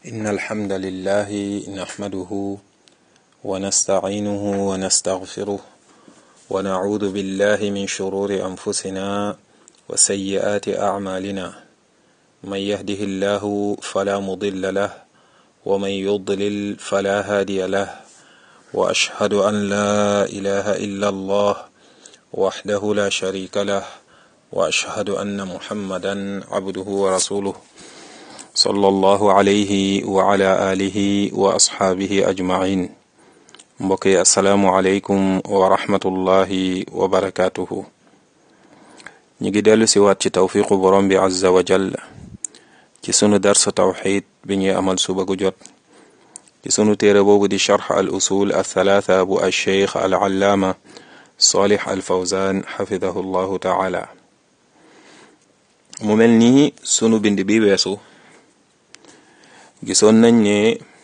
إن الحمد لله نحمده ونستعينه ونستغفره ونعوذ بالله من شرور أنفسنا وسيئات أعمالنا من يهده الله فلا مضل له ومن يضلل فلا هادي له وأشهد أن لا إله إلا الله وحده لا شريك له وأشهد أن محمدا عبده ورسوله صلى الله عليه وعلى آله وأصحابه أجمعين mbokk yi asalaamualeykum wa rahmatullahi wa barakaatuhu ñu ngi dellu si waat ci tawfiqu borom bi azza wa jall ci sunu darsa tawxid bi ñuy amal suba gu jot ci sunu téere boobu di charx al usul althalatha bu alcheikh al allaama salih al fawzan xafidahu llahu taala mu mel nii sunu bind bi weesu gisoon nañ ne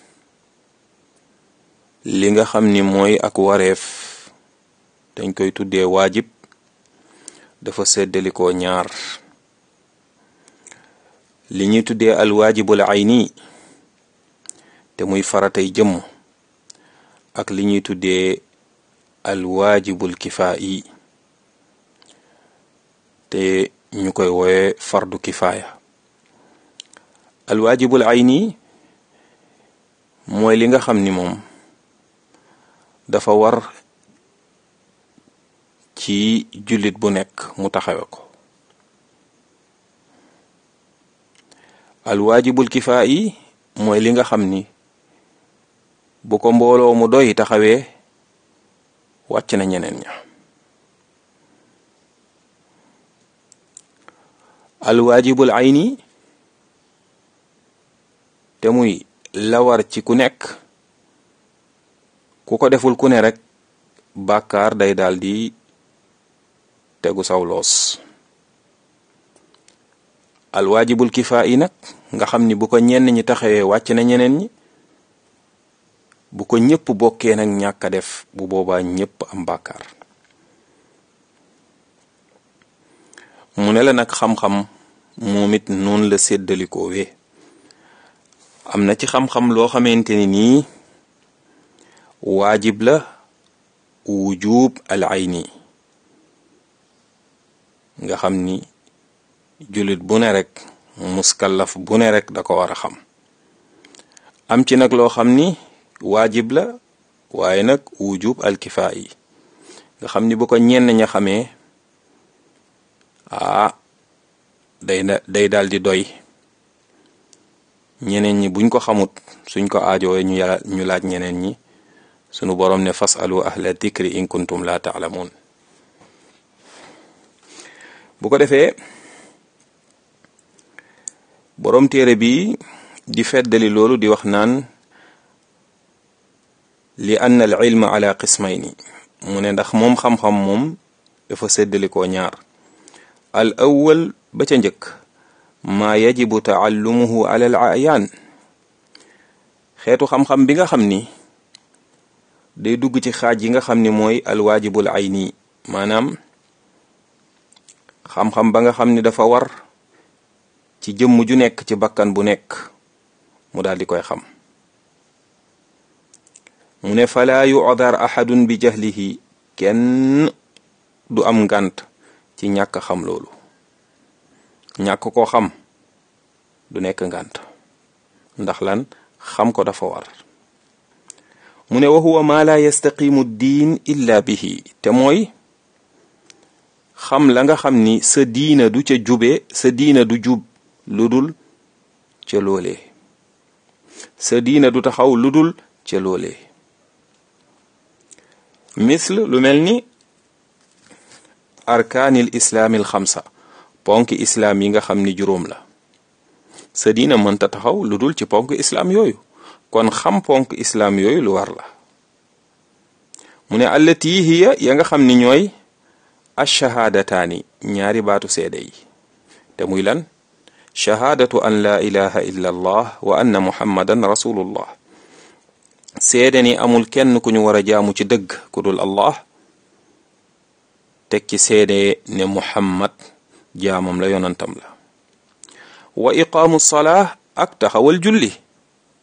li nga xam ni mooy ak wareef dañ koy tuddee waajib dafa seddalikoo ñaar li ñuy tuddee alwaajibul ayni te muy faratay jëmm ak li ñuy tuddee alwaajibul kifaayi te ñu koy woowe fardu kifaaya alwaajibul ayni mooy li nga xam ni moom dafa war ci jullit bu nekk mu taxawe ko alwaajibul kifaa yi mooy li nga xam ni bu ko mbooloo mu doy taxawee wàcc na ñeneen ña alwaajibul ayni te muy la war ci ku nekk ku ko deful ku ne rek bàkkaar day daal di tegu saw loos alwaajibul kifaa yi nag nga xam ni bu ko ñenn ñi taxawee wàcc na ñeneen ñi bu ko ñëpp bokkee nag ñàkk a def bu boobaa ñëpp am bàkkaar mu ne la nag xam-xam moom it noonu la séddalikoo wee am na ci xam-xam loo xamante ni nii waajib la wujub al ayni nga xam ni jullit bu ne rek muskallaf bu ne rek da ko war a xam am ci nag loo xam ni waajib la waaye nag wujub al kifaa yi nga xam ni bu ko ñenn ña xamee ah day day daal di doy ñeneen ñi buñ ko xamut suñ ko aajowee ñu ñu laaj ñeneen ñi sunu boroom ne fasalu ahla dikri in kuntum la taalamuun bu ko defee boroom téere bi di feddali loolu di wax naan li ann al ilma ala qismayni mu ne ndax moom xam-xam moom dafa séddalikoo ñaar al awwal ba ca njëkk maa yajibu taallumuhu ala al ayaan xeetu xam-xam bi nga xam ni day dugg ci xaaj yi nga xam ni mooy alwaajibul ayni maanaam xam-xam ba nga xam ni dafa war ci jëmm ju nekk ci bakkan bu nekk mu daal di koy xam mu ne falaa yu'dar ahadun bi jahlihi kenn du am ngànt ci ñàkk xam loolu ñàkk ko xam du nekk ngànt ndax lan xam ko dafa war mu ne wa huwa ma la yastaqimu diin illa bihi te mooy xam la nga xam ni sa diina du ca jube sa diina du jub lu dul ca loolee sa diina du taxaw lu dul ca loolee misl lu mel ni arkaanil islaamil xamsa ponk islaam yi nga xam ni juróom la sa diina mënta taxaw lu dul ci ponk islaam yooyu kon xam ponk islaam yooyu lu war la mu ne allati hiya ya nga xam ni ñooy achahaadataani ñaari baatu seede yi te muy lan chahaadatu an laa ilaha illa allah wa anna muhammadan rasulullah seede ni amul kenn ku ñu war a jaamu ci dëgg ku dul allah teg ci seede ne muhammad jaamam la yonantam la wa iqaamu salaa ak taxawal julli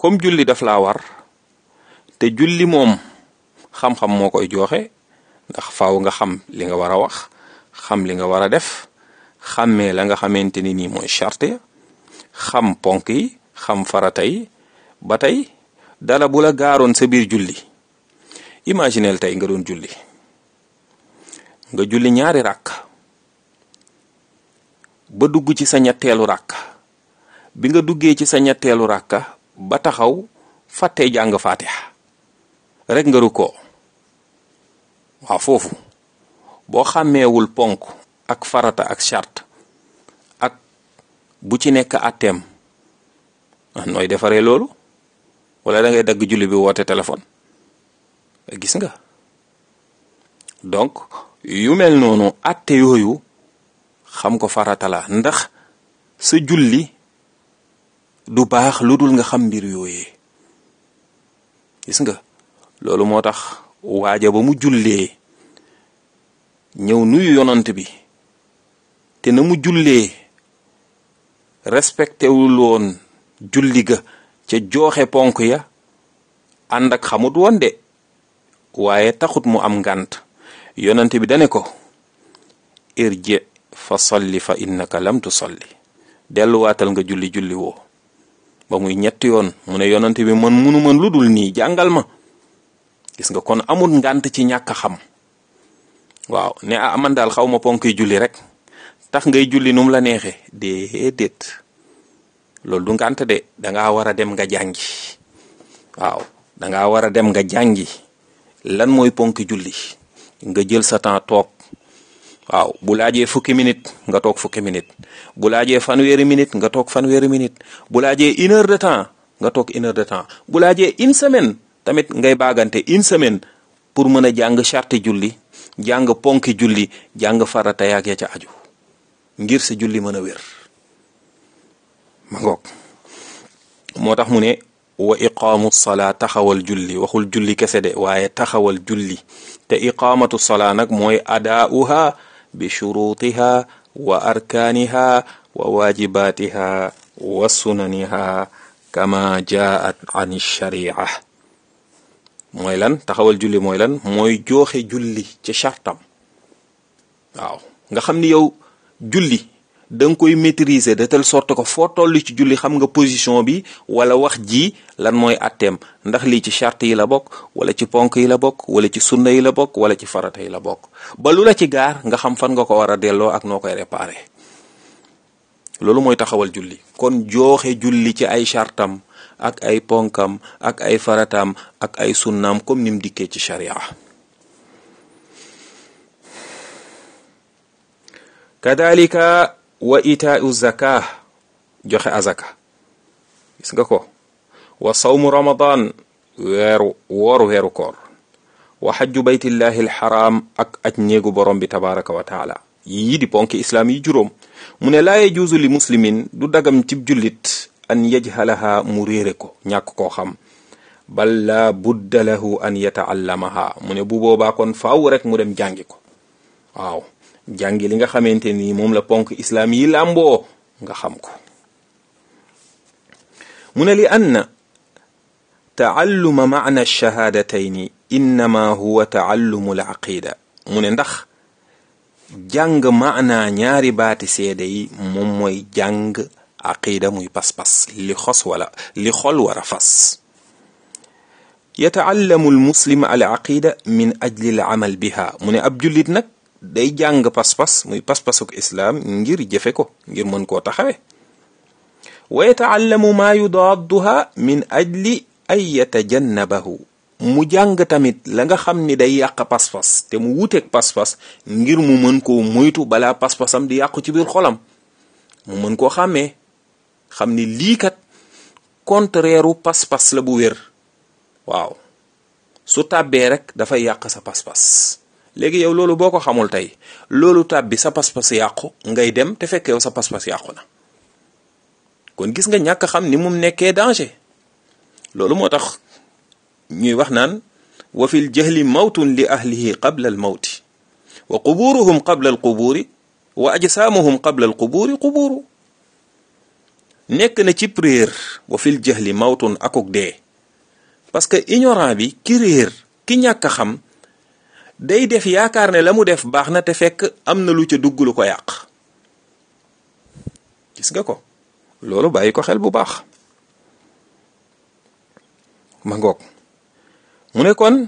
comme julli daf laa war te julli moom xam-xam moo koy joxe ndax faaw nga xam li nga war a wax xam li nga war a def xàmmee la nga xamante ni nii mooy charte ya xam ponk yi xam farata yi ba tey dala bu la gaaroon sa biir julli imagineel tey nga doon julli nga julli ñaari ràkk ba dugg ci sa ñetteelu ràkk bi nga duggee ci sa ñetteelu ràkka ba taxaw fàttee jàng faatiha rek nga rukkoo waaw foofu boo xàmmeewul ponk ak farata ak charte ak bu ci nekk atteem nooy defaree loolu wala da ngay dagg julli bi woote téléphone gis nga donc yu mel noonu atte yooyu xam ko farata la ndax sa julli du baax lu dul nga xam mbir yooyee gis nga loolu moo tax waaja ba mu jullee ñëw nuyu yonant bi te na mu jullee respecté wul woon julli ga ca jooxe ponk ya ànd ak xamut woon de waaye taxut mu am ngànt yonant bi dane ko irji fa solli fa innaka lam tusolli delluwaatal nga julli julli woo ba muy ñetti yoon mu ne yonant bi man munu man lu dul nii jàngal ma gis nga kon amul ngànt ci ñàkk a xam waaw ne ah man daal xaw ma ponk yi julli rek tax ngay julli num la neexe déedéet loolu du ngànt de dangaa war a dem nga jàngi waaw dangaa war a dem nga jàngi lan mooy ponk julli nga jël sa temps toog waaw bu laajee fukki minute nga toog fukki minute bu laajee fanweeri minute nga toog fanweeri minute bu laajee une heure de temps nga toog une heure de temps bu laajee une semaine tamit ngay baagante une semaine pour mën a jàng charte julli jàng ponki julli jàng farata yaag ya ca aju ngir sa julli mën a wér ma ngoog moo tax mu ne wa iqaamu salaa taxawal julli waxul julli kese de waaye taxawal julli te iqaamatu salaa nag mooy adaauha bi shurutiha wa arkaaniha wa waajibaatiha wa sunaniha kama jaat an sharia mooy lan taxawal julli mooy lan mooy jooxe julli ci chartam waaw nga xam ni yow julli da nga koy maîtriser de telle sorte que foo toll ci julli xam nga position bi wala wax ji lan mooy atteem ndax lii ci charte yi la bokk wala ci ponk yi la bokk wala ci sunna yi la bokk wala ci farata yi la bokk ba lu la ci gaar nga xam fan nga ko war a delloo ak noo koy réparer loolu mooy taxawal julli kon jooxe julli ci ay chartam ak ay ponkam ak ay farataam ak ay sunnaam comme nim dikkee ci sharia kadalika wa itaau zaka joxe azaka gis nga ko wa sawmu ramadan weeru wooru weeru koor wa xajju baytillahi alxaram ak aj néegu borom bi tabaraka wa taala yii di ponki islaam yi juróom mu ne laa yajuuzu li muslimin du dagam cib jullit an yajhalaha mu réere ko ñàkk koo xam bal la budda lahu an yataallamaha mu ne bu boobaa kon faaw rek mu dem jàngi ko waaw jàngi li nga xamante ni moom la ponk islaam yi làmboo nga xam ko mu ne li anna taalluma maana shahadatayni innama huwa taallumu al aqida mu ne ndax jàng maana ñaari baati seede yi moom mooy jàng aqida muy pas-pas li xos wala li xol wara fas yataallamu almuslim al aqida min ajli al amal biha mu ne ab jullit nag day jàng pas-pas muy pas-pasuk islaam ngir jëfe ko ngir mën koo taxawe wa yataallamu maa yudaadduha min ajli ay yatajannabahu mu jàng tamit la nga xam ni day yàq pas-pas te mu wuteeg pas-pas ngir mu mën koo moytu balaa pas-pasam di yàqu ci biir xolam mu mën koo xàmmee xam ni lii kat contraire u pas-pas la bu wér waaw su tàbbee rek dafay yàq sa pas-pas léegi yow loolu boo ko xamul tey loolu tàbbi sa pas-pas yàqu ngay dem te fekk yow sa pas-pas yàqu na kon gis nga ñàkk xam ni mum nekkee danger loolu moo tax ñuy wax naan wa fil jahli mawtun li ahlihi qabla al mawti wa quburuhum qabla al quburi wa ajsaamuhum qabla al quburi quburu nekk na ci réer wa fil jahli mawtun akuk dee parce que ignorant bi ki réer ki ñàkk a xam day def yaakaar ne la mu def baax na te fekk am na lu ca dugg lu ko yàq gis nga ko loolu bàyyi ko xel bu baax ma ngoog mu ne kon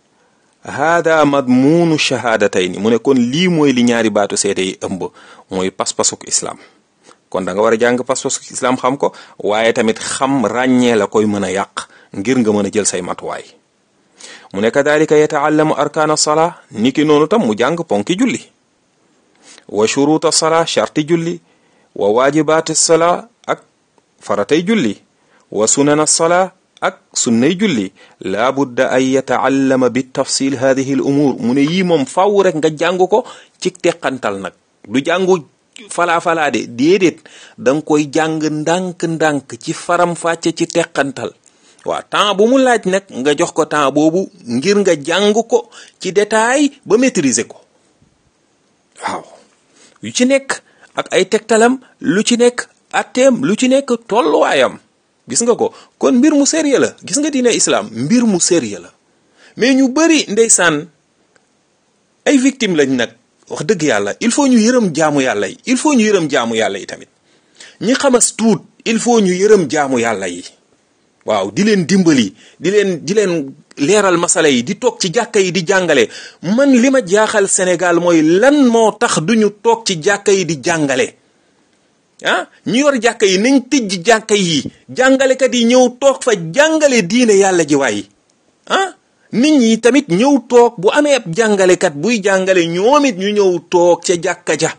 hada madmuunu shahadatayni mu ne kon lii mooy li ñaari baatu seede yi ëmb mooy pas-pasuk islam kon da nga war a jàng pas-pasuk islam xam ko waaye tamit xam ràññee la koy mën a yàq ngir nga mën a jël say matuwaay mu ne kadalika yataallamu arkaana salaa niki noonu tam mu jàng ponki julli wa shuruuta salaa sharti julli wa waajibaati salaa ak faratay julli wa sunana salaa ak sunnay julli laa budda an yataallama bi tafsil hadihi l umuur mu ne yii moom fàww rek nga jàng ko ci teqantal nag du jàngu falaa falaa de déedéet da nga koy jàng ndànk-ndànk ci faram fàcce ci teqantal waaw temps bu mu laaj nag nga jox ko temps boobu ngir nga jàng ko ci détail ba maîtriser ko waaw yu ci nekk ak ay tegtalam lu ci nekk atteem lu ci nekk tolluwaayam gis nga ko kon mbir mu sérieux la gis nga diine islam mbir mu sérieux la mais ñu bari ndeysaan ay victime lañ nag wax dëgg yàlla il faut ñu yërëm jaamu yàlla yi il faut ñu yërëm jaamu yàlla yi tamit ñi xamas tuut il faut ñu yërëm jaamu yàlla yi waaw di leen dimbali di leen di leen leeral masala yi di toog ci jàkka yi di jàngale man li ma jaaxal Sénégal mooy lan moo tax duñu toog ci jàkka yi di jàngale ah ñi yor jàkka yi nañ tëj jàkka yi jàngalekat yi ñëw toog fa jàngale diine yàlla ji waay ah nit ñi tamit ñëw toog bu amee ab jàngalekat buy jàngale ñoom it ñu ñëw toog ca jàkka ja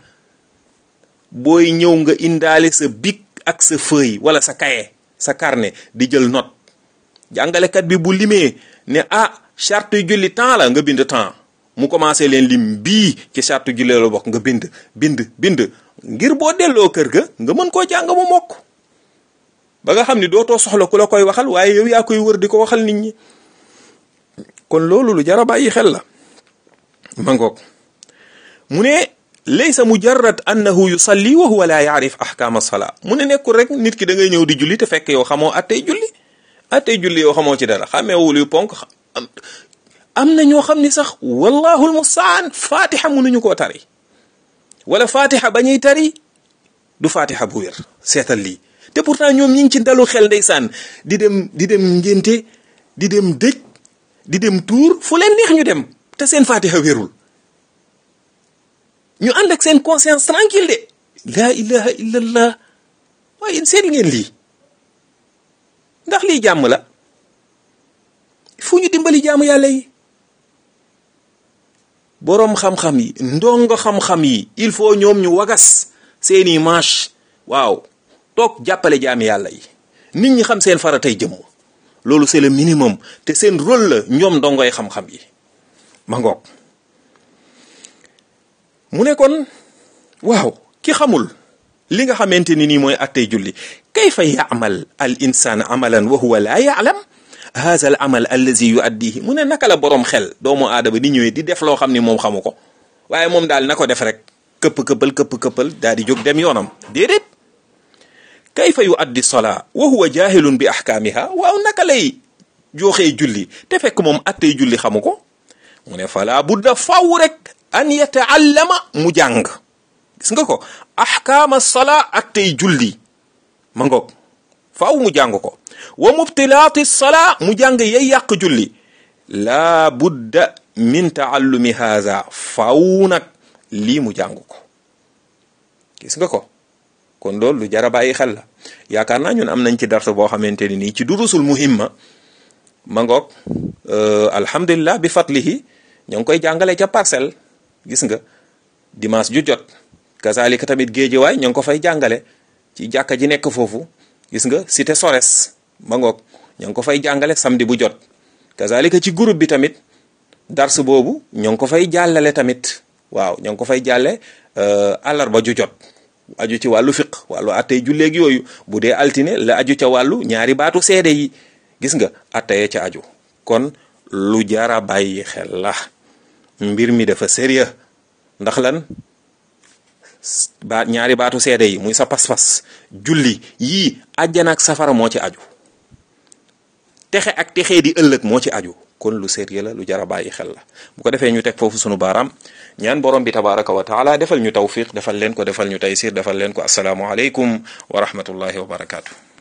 booy ñëw nga indaale sa bic ak sa feuille wala sa cahier sa carnet di jël note jàngalekat bi bu limee ne ah charte julli temps la nga bind temps mu commencé leen lim bii ci charte julli la bokk nga bind bind bind ngir boo delloo kër ga nga mën koo jàng mu mokk ba nga xam ni dootoo soxla ku la koy waxal waaye yow yaa koy wër di ko waxal nit ñi kon loolu lu jara bàyyi xel la ma ngoog mu ne laysa mujarrad annahu yusalli wa huwa la yaarif ahkaama salaa mu ne nekkul rek nit ki da ngay ñëw di julli te fekk yow xamoo attey julli attey julli yow xamoo ci dara xameewul yu ponk am na ñoo xam ni sax wallahu almustaan fatiha mënuñu koo tari wala fatiha ba ñuy tari du fatiha bu wér seetal lii te pourtant ñoom ñi ngi ci ndalu xel ndeysaan di dem di dem ngénte di dem dëj di dem tuur fu leen neex ñu dem te seen fatiha wérul ñu ànd ak seen conscience tranquille de laa ilaha illallah waaye seet ngeen lii ndax lii jàmm la fu ñu dimbali jaamu yàlla yi boroom xam-xam yi ndongo xam-xam yi il faut ñoom ñu wagas seeni manche waaw toog jàppale jaami yàlla yi nit ñi xam seen faratay jëmm loolu c'est le minimum te seen rôle la ñoom ndongoy xam-xam yi ma ngoog mu ne kon waaw ki xamul li nga xamante ni nii mooy attey julli kayfa yaamal al insaan amalan wa huwa laa yaalam haza al amal allazi yuaddihi mu ne naka la boroom xel doomu aadama di ñëwee di def loo xam ni moom xamu ko waaye moom daal na ko def rek këpp këppal këpp këppal daal di jóg dem yoonam déedéet kayfa yuaddi solaa wa huwa jahilun bi ahkaamiha waaw naka lay jooxee julli te fekk moom attey julli xamu ko mu ne fala budda faw rek an yataallama mu jàng gis nga ko ahkaama salaa attey julli ma ngoog faaw mu jàng ko wa mubtilaati salaa mu jàng yay yàq julli laa budda min taallumi haza faaw nag lii mu jàng ko gis nga ko kon loolu lu jara bàyyi xel la yaakaar naa ñun am nañ ci darsa boo xamante ni nii ci durusul muhimma ma ngoog alhamdulillah bi fatlihi ñoo ngi koy jàngale ca parcelle gis nga dimanche ju jot kazalika tamit géejewaay ñoo ngi ko fay jàngale ci jàkka ji nekk foofu gis nga cité Sores ma ngoog ñoo ngi ko fay jàngale samedi bu jot kazalika ci groupe bi tamit dars boobu ñoo ngi ko fay jàllale tamit waaw ñoo ngi ko fay jàlle àllarba ju jot aju ci wàllu fiq wàllu attey julleeg yooyu bu dee altine la aju ca wàllu ñaari baatu seede yi gis nga atteye ca aju kon lu jara bàyyi xel la mbir mi dafa sérieux ndax lan baat ñaari baatu seede yi muy sa pas-pas julli yii àjjana ak safara moo ci aju texe ak texee di ëllëg moo ci aju kon lu sérieux la lu jar a bàyyi xel la bu ko defee ñu teg foofu sunu baaraam ñaan borom bi tabaraka wa taala defal ñu tawfiq defal leen ko defal ñu taysir defal leen ko asalaamu aleykum wa rahmatullahi wa barakaatu.